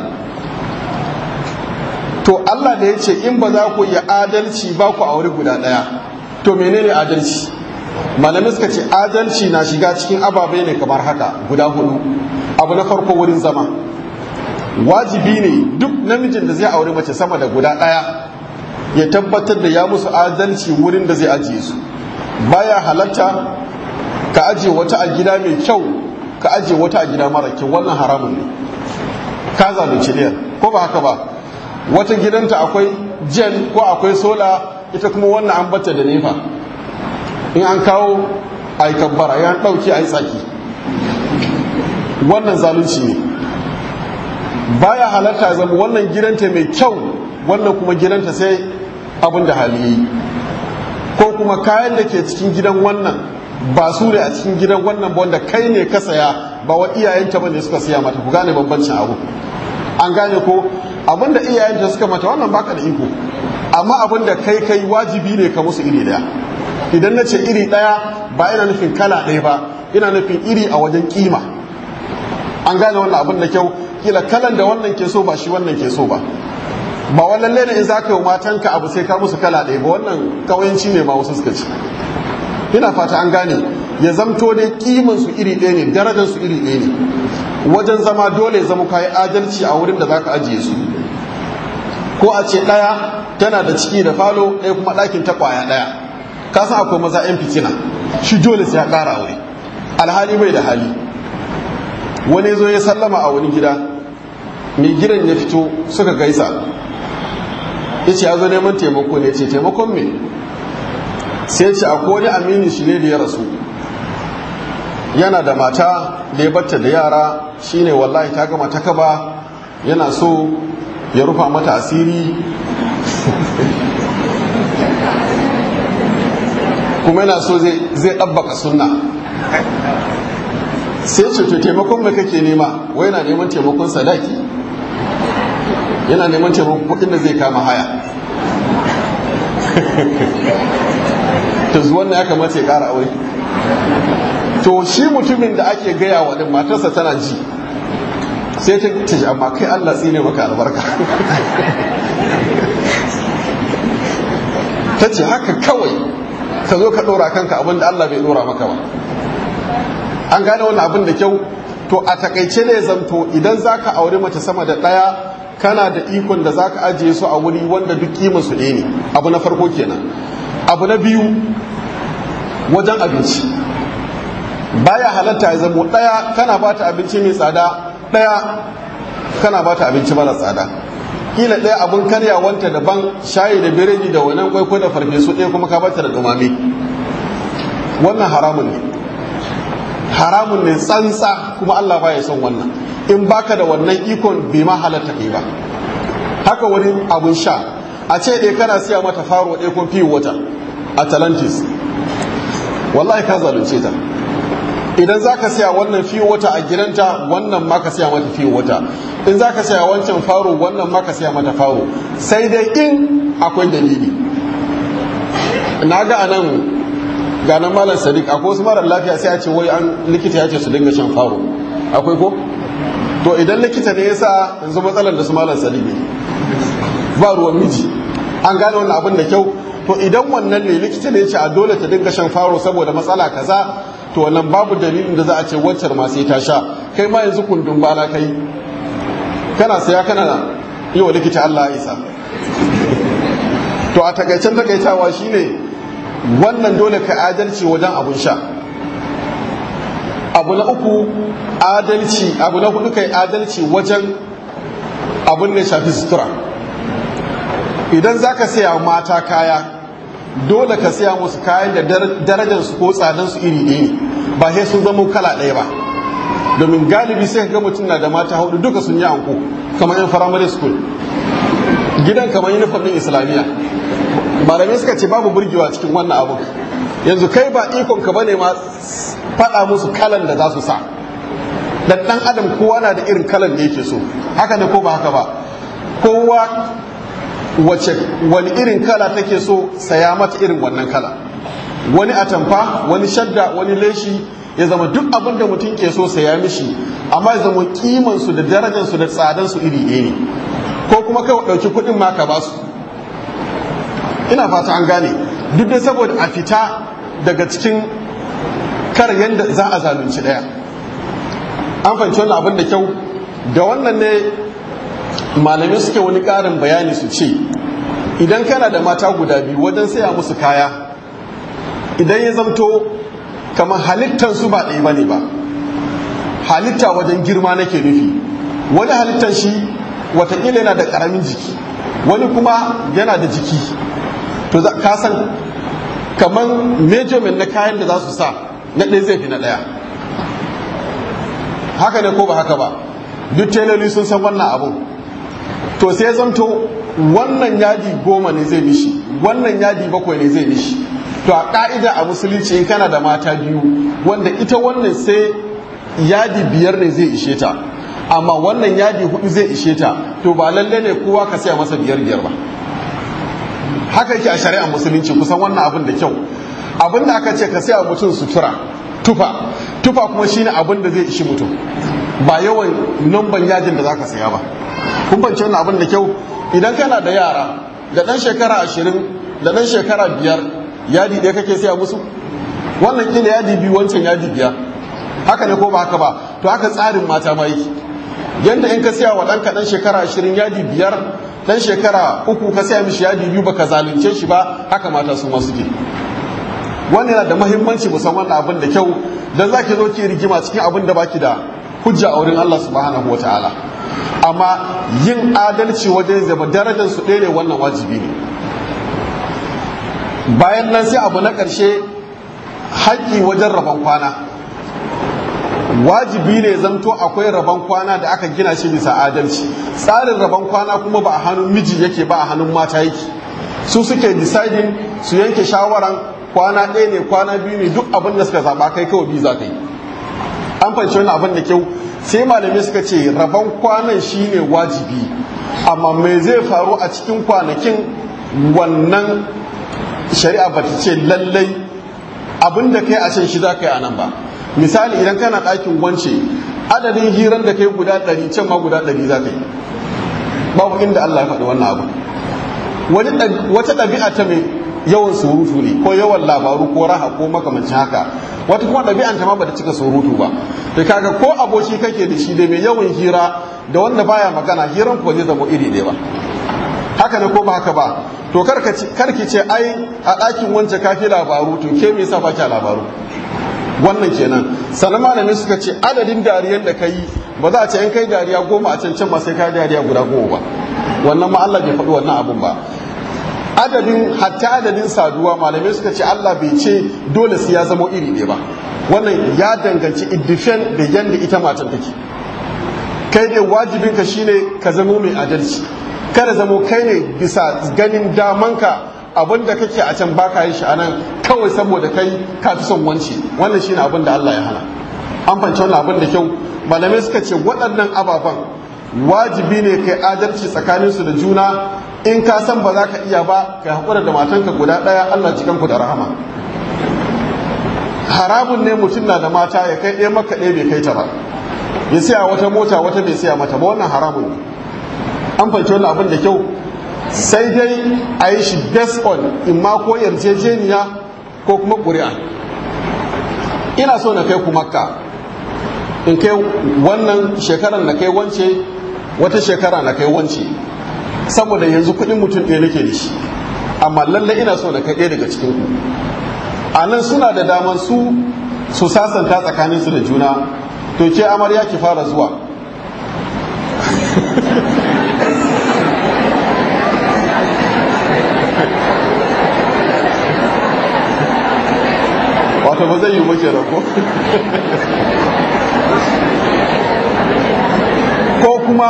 to Allah da ya ce in ba za ku yi adalci ba ku aure guda ɗaya to menene adalci malamai suka ce adalci na shiga cikin ababai ne kamar haka guda hudu abu na farko wurin zama wajibi ne duk namijin da zai aure mace sama da guda ɗaya ya tabbatar da ya musu adalci wurin da zai ajiye su baya halatta ka ajiye wata a gida mai kyau ka ajiye wata a gida mara kyau wannan haramun ne ka zalunci ɗaya ko ba haka ba wata gidanta akwai jen ko akwai sola ita kuma wannan an bata da nefa in an kawo a yi kabbara ya ɗauki a yi tsaki wannan zalunci ne baya halatta zama wannan gidanta mai kyau wannan kuma gidanta sai abin da hali yi ko kuma kayan da ke cikin gidan wannan ba su ne a cikin gidan wannan ba wanda kai ne ka saya ba wa iyayenta ba ne suka siya mata ku gane bambancin abu an gane ko abinda iyayenta suka mata wannan baka da iko amma abinda kai kai wajibi ne ka musu iri daya idan na ce iri daya ba ina nufin kala ɗaya ba ina nufin iri a wajen kima an gane wannan abin da kyau kila kalan da wannan ke so ba shi wannan ke so ba ba wannan lene in za ka yi matanka abu sai ka musu kala ɗaya ba wannan kawayanci ne ma wasu suka ci ina fata an gane ya zamto dai kiman su iri ɗaya ne darajar su iri ɗaya ne wajen zama dole zama kayi adalci a wurin da za ka ajiye su ko a ce ɗaya tana da ciki da falo ɗaya kuma ɗakin ta ƙwaya ɗaya ka san akwai maza 'yan fitina shi dole sai ya ƙara aure alhali bai da hali wani zo ya sallama a wani gida mai gidan ya fito suka gaisa ya ce ya zo neman taimako ne ce taimakon me sai ce akwai wani aminin shi ne da ya rasu yana da mata da ya batta da yara shine wallahi ta gama ta kaba yana so ya rufa mata asiri kuma yana so zai ɗabbaka sunna sai ce to taimakon mai kake nema wai yana neman taimakon sadaki yana neman taimakon kuɗin da zai kama haya to zuwan ya kamata ya ƙara aure to shi mutumin da ake gaya wa din matarsa tana ji sai ta ce amma kai Allah tsine maka albarka ta ce haka kawai ka zo ka ɗora kanka abin da Allah bai ɗora maka ba an gane wannan abin da kyau to a takaice ne zamto idan za ka aure mace sama da ɗaya kana da ikon da za ka ajiye su a wuri wanda duk kima su ɗaya ne abu na farko kenan abu na biyu wajen abinci baya halatta ya zamo ɗaya kana ba ta abinci mai tsada ɗaya kana ba ta abinci mara tsada kila ɗaya abin karyawanta daban shayi da biredi da wainan kwaikwayo da farfesu ɗaya kuma ka bata da dumame wannan haramun ne haramun ne tsantsa kuma Allah baya son wannan in baka da wannan ikon bai ma halatta kai ba haka wani abun sha a ce ɗaya kana siya mata faro ɗaya ko fiye wata atalantis wallahi ka zalunce ta idan za ka siya wannan fiye wata a gidanta wannan ma ka siya mata fiye wata in za ka siya wancan faro wannan ma ka siya mata faro sai dai in akwai dalili na ga anan ga nan malam sadiq akwai wasu marar lafiya sai a ce wai an likita ya ce su dinga shan faro akwai ko to idan likita ne yasa yanzu matsalar da su malam sadiq ne ba ruwan miji an gane wannan abin da kyau to idan wannan ne likita ne ya ce a dole ta dinga shan faro saboda matsala kaza to wannan babu dalilin da za a ce waccar ma sai ta sha kai ma yanzu kundin bala kai kana saya kana yi wa likita Allah ya isa to a takaicen takaitawa shine wannan dole ka adalci wajen abun sha abu na uku adalci abu na hudu kai adalci wajen abun ne shafi sutura idan za ka saya mata kaya dole ka saya musu kayan da darajarsu ko tsadansu iri ɗaya ne ba sai sun zama kala ɗaya ba domin galibi sai ga mutum na da mata hudu duka sun yi anko kamar yan firamare school gidan kamar uniform ɗin islamiyya malamai suka ce babu burgewa cikin wannan abu yanzu kai ba ikon ka bane ma faɗa musu kalan da za su sa dan ɗan adam kowa na da irin kalan da yake so haka ne ko ba haka ba kowa wace wani irin kala take so saya mata irin wannan kala wani atamfa wani shadda wani leshi ya zama duk abin da mutum ke so saya mishi amma ya zama kimansu da darajarsu da tsadansu iri ɗaya ne ko kuma kai ɗauki kuɗin ma ka ba su ina fata an gane duk da saboda a fita daga cikin kar yadda za a zalunci ɗaya an fahimci wannan abin da kyau da wannan ne malamai suke wani ƙarin bayani su ce idan kana da mata guda biyu wajen saya musu kaya idan ya zamto kamar halittansu ba ɗaya ba ne ba halitta wajen girma nake nufi wani halittar shi watakila yana da ƙaramin jiki wani kuma yana da jiki to ka san kamar measurement na kayan da za su sa na ɗaya zai fi na ɗaya haka ne ko ba haka ba duk teloli sun san wannan abun to sai zamto wannan yadi goma ne zai mishi wannan yadi bakwai ne zai mishi to a ka'ida a musulunci in kana da mata biyu wanda ita wannan sai yadi biyar ne zai ishe ta amma wannan yadi hudu zai ishe ta to ba lalle ne kowa ka saya masa biyar biyar ba haka yake a shari'ar musulunci kusan wannan abin da kyau abin da aka ce ka saya mutum sutura tufa tufa kuma shine abin da zai ishi mutum ba yawan namban yajin da za ka saya ba kun bance wannan abin da kyau idan kana da yara da ɗan shekara ashirin da ɗan shekara biyar yadi ɗaya kake saya musu wannan kila yadi biyu wancan yadi biyar haka ne ko ba haka ba to haka tsarin mata ma yake yanda in ka saya wa ɗanka ɗan shekara ashirin yadi biyar ɗan shekara uku ka saya mishi yadi biyu baka zalunce shi ba haka mata su ma suke wannan yana da mahimmanci musamman abin da kyau dan zaki zo ki rigima cikin abin da baki da hujja a wurin Allah subhanahu wa ta'ala amma yin adalci wajen zama darajar su ɗaya ne wannan wajibi ne bayan nan sai abu na ƙarshe haƙƙi wajen rabon kwana wajibi ne zamto akwai rabon kwana da aka gina shi bisa adalci tsarin rabon kwana kuma ba a hannun miji yake ba a hannun mata yake su suke deciding su yanke shawaran kwana ɗaya ne kwana biyu ne duk abin da suka zaɓa kai kawai biyu za ka yi an fahimci wani abin da kyau sai malamai suka ce rabon kwanan shine wajibi amma me zai faru a cikin kwanakin wannan shari'a ba ta ce lallai abin da kai a can shi za ka yi a nan ba misali idan kana ɗakin wance adadin hirar da kai guda ɗari can ma guda ɗari za ka yi babu inda Allah ya faɗi wannan abu wata ɗabi'a ta mai yawan surutu ne ko yawan labaru ko raha ko makamancin haka wata kuma ɗabi'an ta ma bata cika surutu ba da kaga ko aboki kake da shi da mai yawan hira da wanda baya magana hiran ko zai zama iri ɗaya ba haka ne ko ba haka ba to karki ce ai a ɗakin wance kafi labaru to ke me yasa baki labaru wannan kenan sannan malamai suka ce adadin dariyar da ka yi ba za a ce in kai dariya goma a can can ma sai kai dariya guda goma ba wannan ma Allah bai faɗi wannan abun ba adadin hatta adadin saduwa malamai suka ce Allah bai ce dole sai ya zama iri ɗaya ba wannan ya danganci iddifen da yanda ita matan take kai ne wajibinka shine ka zamo mai adalci kada zamo kai ne bisa ganin damanka abin da kake a can baka yin shi anan kawai saboda kai ka fi son wanci wannan shine abin da Allah ya hana an fahimci wannan abin da kyau malamai suka ce waɗannan ababen wajibi ne kai adalci tsakaninsu da juna in ka san ba za ka iya ba ka haƙura da matanka guda ɗaya Allah cikanku da rahama haramun ne mutum na da mata ya kai ɗaya maka ɗaya bai kai ta ba ya siya wata mota wata bai siya mata ba wannan haramun ne an fahimci wannan abin da kyau sai dai a yi shi based on in ma ko yarjejeniya ko kuma ƙuri'a ina so na kai ku makka in kai wannan shekarar na kai wance wata shekara na kai wance saboda yanzu kuɗin mutum ɗaya nake da shi amma lallai ina so na kai ɗaya daga cikin ku a nan suna da daman su su sasanta tsakaninsu da juna to ke amarya ki fara zuwa wato ba zai yi mace rako ko kuma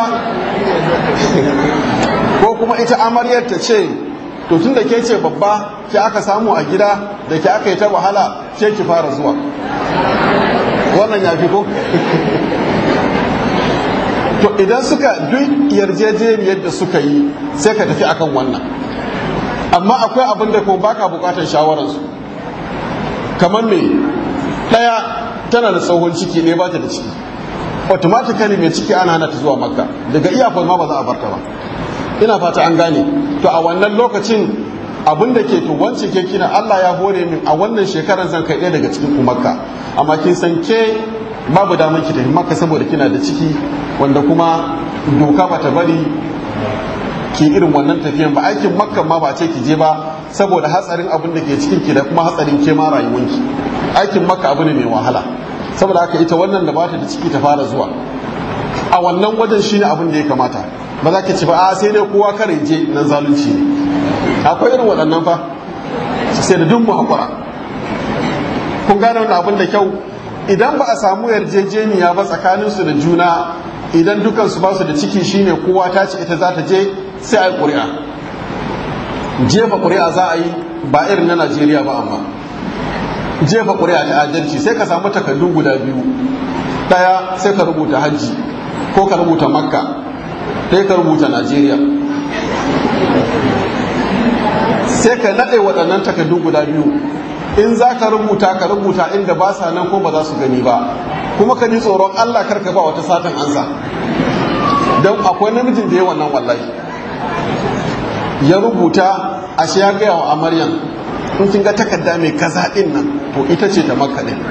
ko kuma ita amaryar ta ce to tun da ke ce babba ke aka samu a gida da ke aka yi ta wahala ke ki fara zuwa wannan ya fi ko to idan suka duk yarjejeniyar da suka yi sai ka tafi akan wannan amma akwai abin da kuma baka bukatar shawararsu kamar me ɗaya tana da tsohon ciki ne ba ta da ciki automatically mai ciki ana hana ta zuwa makka daga iyakon ma ba za a barta ba ina fata an gane to a wannan lokacin abin da ke to wance ke kina Allah ya hore min a wannan shekarar zan kai ɗaya daga cikin ku makka amma kin san ke babu damar ki tafi makka saboda kina da ciki wanda kuma doka bata bari ki irin wannan tafiyan ba aikin makka ma ba ce ki je ba saboda hatsarin abin da ke cikin ki da kuma hatsarin ke ma rayuwanki aikin makka abu ne mai wahala saboda haka ita wannan da bata da ciki ta fara zuwa a wannan wajen shine abin da ya kamata ba za ki ci ba a sai dai kowa kare je nan zalunci ne akwai irin waɗannan fa sai da duk mu hakura kun gane wannan abin da kyau idan ba a samu yarjejeniya ba tsakaninsu da juna idan dukansu ba su da ciki shine kowa ta ce ita za ta je sai a yi ƙuri'a jefa ƙuri'a za a yi ba irin na najeriya ba amma jefa ƙuri'a ta adalci sai ka samu takardu guda biyu ɗaya sai ka rubuta hajji ko ka rubuta makka ɗaya ka rubuta najeriya sai ka naɗe waɗannan takardu guda biyu in za ka rubuta ka rubuta inda ba sa nan ko ba za su gani ba kuma ka ji tsoron allah karka ba wata satan ansa don akwai namijin da ya wannan wallahi ya rubuta ashe ya gaya wa amaryan in kin ga takarda mai kaza din nan to ita ce ta makka din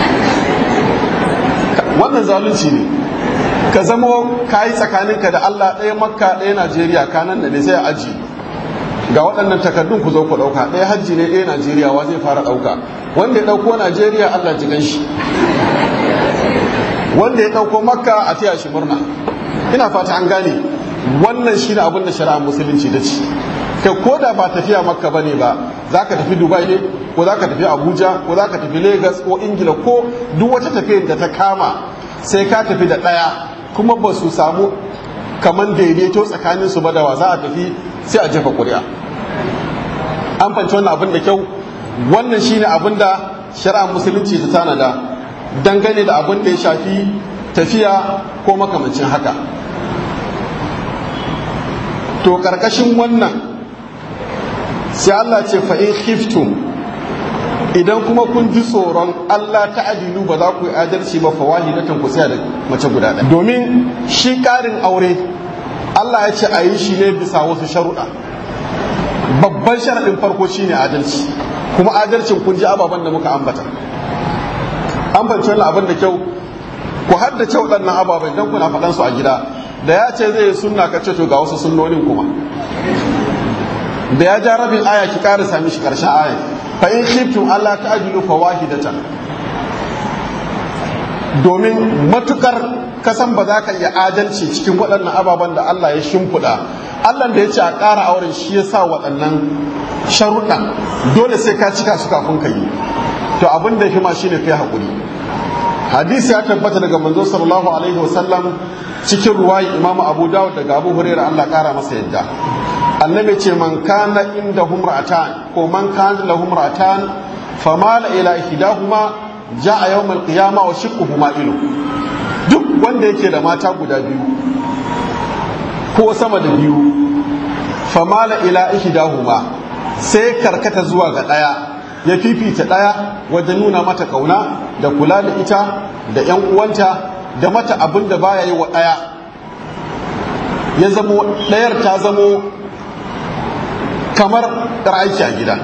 wannan zalunci ne ka zamo kayi tsakaninka da Allah ɗaya makka ɗaya Najeriya kanan da ne sai a aji ga waɗannan takardun ku zo ku ɗauka ɗaya hajji ne ɗaya Najeriya wa zai fara ɗauka wanda ya ɗauko Najeriya Allah ji ganshi wanda ya ɗauko makka a taya shi murna ina fata an gane wannan shi ne abin da shari'ar musulunci da ci kai ko da ba tafiya makka ba ne ba za ka tafi dubai ne ko za ka tafi abuja ko za ka tafi lagos ko ingila ko duk wata tafiyar da ta kama sai ka tafi da ɗaya kuma ba su samu kamar daidaito tsakanin su ba da wa za a tafi sai a jefa ƙuri'a an fanci wannan abin da kyau wannan shine abin da shari'ar musulunci ta tanada dangane da abin da ya shafi tafiya ko makamancin haka to karkashin wannan sai Allah ce fa'in khiftum idan kuma kun ji tsoron Allah ta adilu ba za ku yi adalci ba fa wahidatan ku tsaya da mace guda ɗaya domin shi ƙarin aure Allah ya ce a yi shi ne bisa wasu sharuɗa babban sharaɗin farko shine adalci kuma adalcin kun ji ababen da muka ambata an fahimci wannan abin da kyau ku haddace waɗannan ababen don kuna faɗan su a gida da ya ce zai sunna ka ce to ga wasu sunnonin kuma da ya ja rabin aya ki ƙara sami shi ƙarshen aya fa in khiftum Allah ta'dilu fa wahidatan domin matukar kasan ba za ka iya adalci cikin waɗannan ababen da Allah ya shimfiɗa Allah da ya ce a ƙara auren shi ya sa waɗannan sharuɗa dole sai ka cika su kafin ka yi to abin da ya fi ma shine kai haƙuri hadisi ya tabbata daga manzo sallallahu alaihi wasallam cikin ruwayi imam abu dawud daga abu hurairah Allah ƙara masa yadda annabi ce man kana inda humratan ko man kana lahu humratan famala ila ihdahuma ja'a yawmal qiyamah wa shiqquhuma ilu duk wanda yake da mata guda biyu ko sama da biyu famala ila ihdahuma sai karkata zuwa ga daya ya fifita daya wajen nuna mata kauna da kula da ita da yan uwanta da mata abin da baya yi wa daya ya zamo dayar ta zamo kamar aiki a gida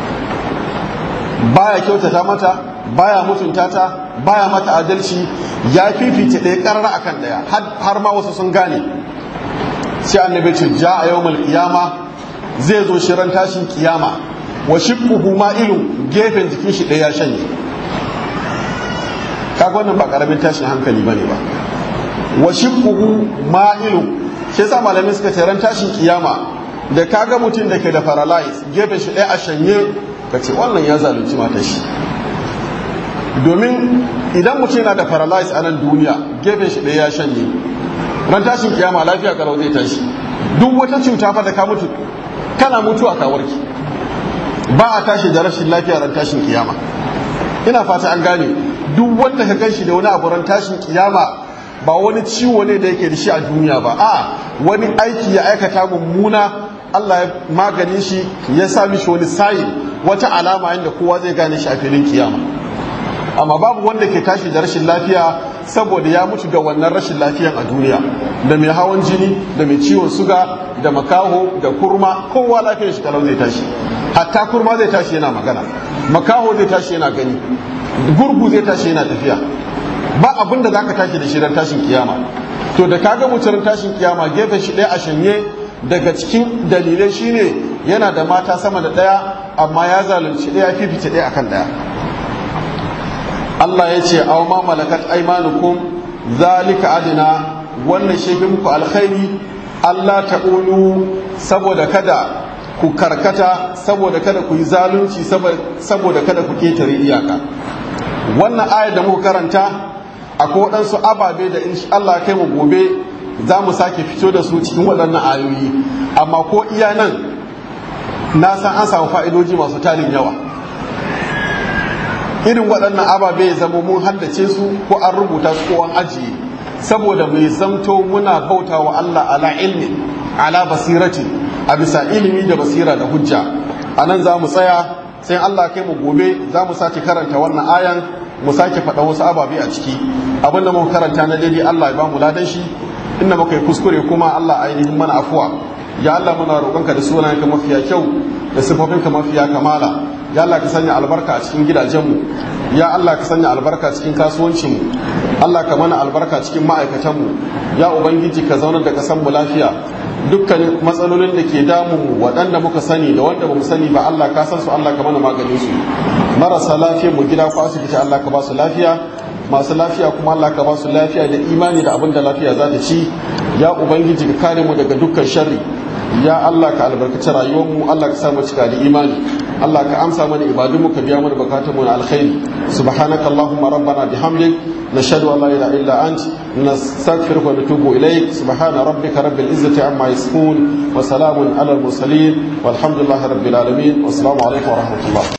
baya kyautata mata baya mutunta ta baya mata adalci ya fifita ɗaya ƙarar akan ɗaya har ma wasu sun gane sai annabi ce ja a yawmal qiyama zai zo shirin tashin kiyama wa shiqquhu ma'ilun gefen jikin shi ɗaya ya shanye kaga wannan ba karamin tashin hankali bane ba wa shiqquhu ma'ilun shi yasa malamai suka ce ran tashin kiyama da kaga mutum da ke da paralyze gefen shi ɗaya a shanye ka ce wannan ya zalunci matar shi domin idan mutum yana da paralyze a nan duniya gefen shi ɗaya ya shanye ran tashin kiyama lafiya kalau zai tashi duk wata cuta fa da ka mutu kana mutu a kawarki ba a tashi da rashin lafiya ran tashin kiyama ina fata an gane duk wanda ka gan shi da wani abu ran tashin kiyama ba wani ciwo ne da yake da shi a duniya ba a wani aiki ya aikata mummuna Allah ya magani shi ya sa mishi wani sayin wata alama yadda kowa zai gane shi a filin kiyama amma babu wanda ke tashi da rashin lafiya saboda ya mutu da wannan rashin lafiyan a duniya da mai hawan jini da mai ciwon suga da makaho da kurma kowa lafiyar shi kalau zai tashi hatta kurma zai tashi yana magana makaho zai tashi yana gani gurgu zai tashi yana tafiya ba abin da zaka tashi da shi ran tashin kiyama to da kaga mutum tashin kiyama gefen shi ɗaya a shanye daga cikin dalilai shine yana da mata sama da ɗaya amma ya zalunci ɗaya fifita ɗaya akan ɗaya Allah ya ce aw ma malakat aymanukum zalika adina wannan shi muku alkhairi Allah ta'ulu saboda kada ku karkata saboda kada ku yi zalunci saboda kada ku ketare iyaka wannan ayar da muka karanta akwai waɗansu ababe da in Allah kai mu gobe za mu sake fito da su cikin waɗannan ayoyi amma ko iya nan na san an samu fa'idoji masu tarin yawa irin waɗannan ababe ya zama mun haddace su ko an rubuta su ko an ajiye saboda mai zamto muna bauta wa Allah ala ilmi ala basirati a bisa ilimi da basira da hujja a nan za mu tsaya sai Allah kai mu gobe za mu sake karanta wannan ayan mu sake faɗa wasu ababe a ciki abin da muka karanta na daidai Allah ya ba mu ladan shi inda muka yi kuskure kuma Allah ainihin mana afuwa ya Allah muna roƙonka da sunayenka mafiya kyau da sifofinka mafiya kamala ya Allah ka sanya albarka a cikin gidajenmu ya Allah ka sanya albarka cikin kasuwancinmu Allah ka mana albarka cikin ma'aikatanmu ya ubangiji ka zaunar da kasanmu lafiya dukkanin matsalolin da ke damu waɗanda muka sani da wanda ba mu sani ba Allah ka san su Allah ka mana maganin su marasa lafiya mu gida ko asibiti Allah ka ba su lafiya masu lafiya kuma Allah ka ba su lafiya da imani da abin da lafiya za ta ci ya ubangiji ka kare mu daga dukkan sharri ya Allah ka albarkaci rayuwarmu Allah ka samu cika da imani Allah ka amsa mana ibadunmu ka biya mana bukatun mu na alkhairi subhanaka allahumma rabbana bihamdik nashhadu an la ilaha illa ant nastaghfiruka wa natubu ilayk subhana rabbika rabbil izzati amma yasifun wa salamun ala al mursalin walhamdulillahi rabbil alamin wassalamu alaikum wa rahmatullah